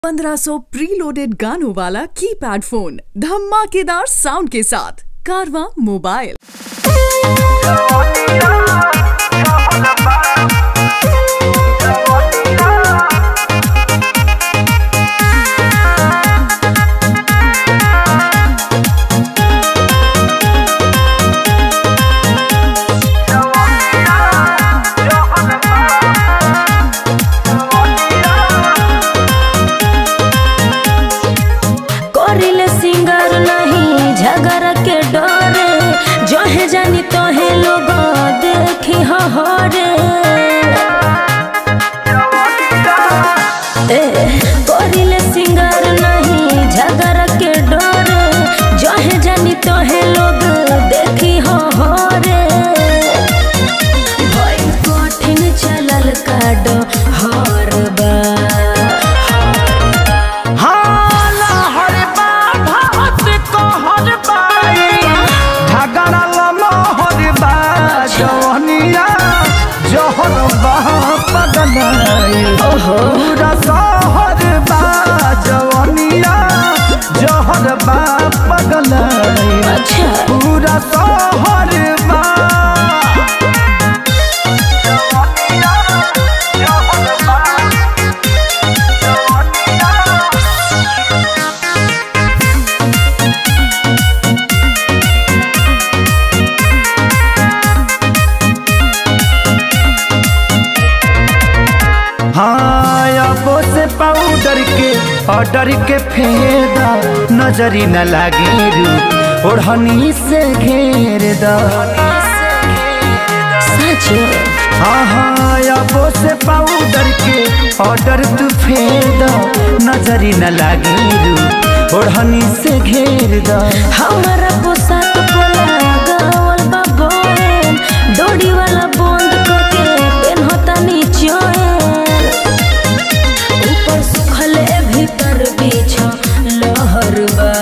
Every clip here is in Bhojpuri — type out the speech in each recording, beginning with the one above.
1500 प्रीलोडेड गानों वाला कीपैड फोन धमाकेदार साउंड के साथ कारवा मोबाइल करिले सिंगर नहीं झगड़ के डरे जहे जानी तोहे लोग देखी हरे ए करिले सिंगर नहीं झगड़ के डरे जहे जानी तोहे लोग देखी हरे भई कठिन चलल काडो हर बा हाला हर बात को हर बाई झगड़ा लमा हर बा जवनिया जहर बा पगलाई पूरा शहर बा जवनिया जहर बा पगलाई अच्छा पूरा शहर बा जवनिया जहर बा जवनिया हाँ अबो से पाउडर के ऑर्डर के फेदा नजरी न लागे रू ओढ़नी से घेर दा सच हाँ हाँ अबो से पाउडर के ऑर्डर तू फेदा नजरी न लागे रू ओढ़नी से घेर दा हमारा पोशाक पोला गावल बा बोहेन डोरी वाला बंद करके पेनहता नीचोएन ऊपर सुखले भीतर बीछ लहर बा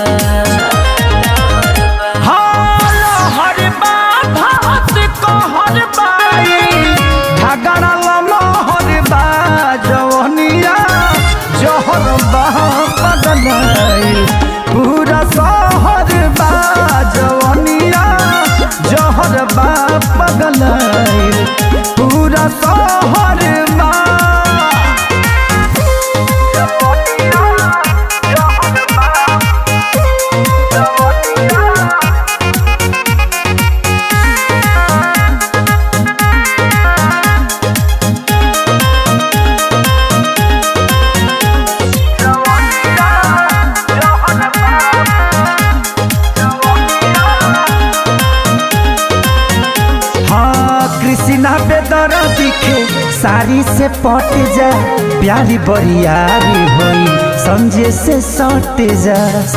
हर बा भात को हर बाई झगड़ा लमा हर बा जवनिया जहर बा पगलाई पूरा शहर बा जवनिया जहर बा पगलाई पूरा शहर बा जवनिया जहर बा जवनिया हाँ कृष्णा बेदर दिखे साड़ी से पट जा प्यारी बरियारी होई समझे से सट जा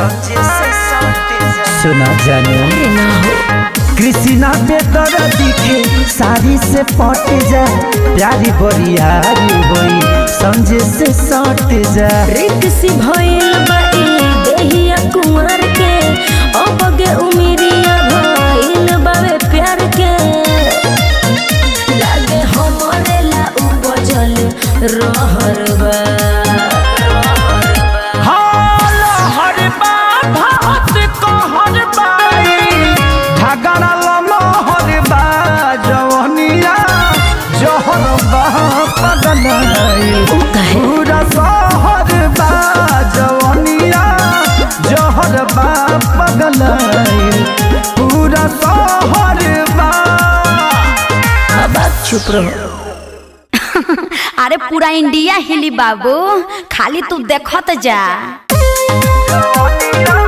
सुना जाने ना हो कृष्णा बेदर दिखे साड़ी से पट जा प्यारी बरियारी होई समझे से सट जा रित सी भइल बा ई देहिया कुंवर के अबगे उमिरिया भइल बावे प्यार के लागे हमरे ला उपजल रहर बा हाल हर बा भात को हर बाई झगड़ा लमा हर बा जवनिया जहर बा पगलाई उ काहे? पूरा शहर बा जवनिया जहर बा पगलाई पूरा शहर बा अब आप चुप रहो अरे पूरा इंडिया हिली बाबू खाली तू देखत जा जवनिया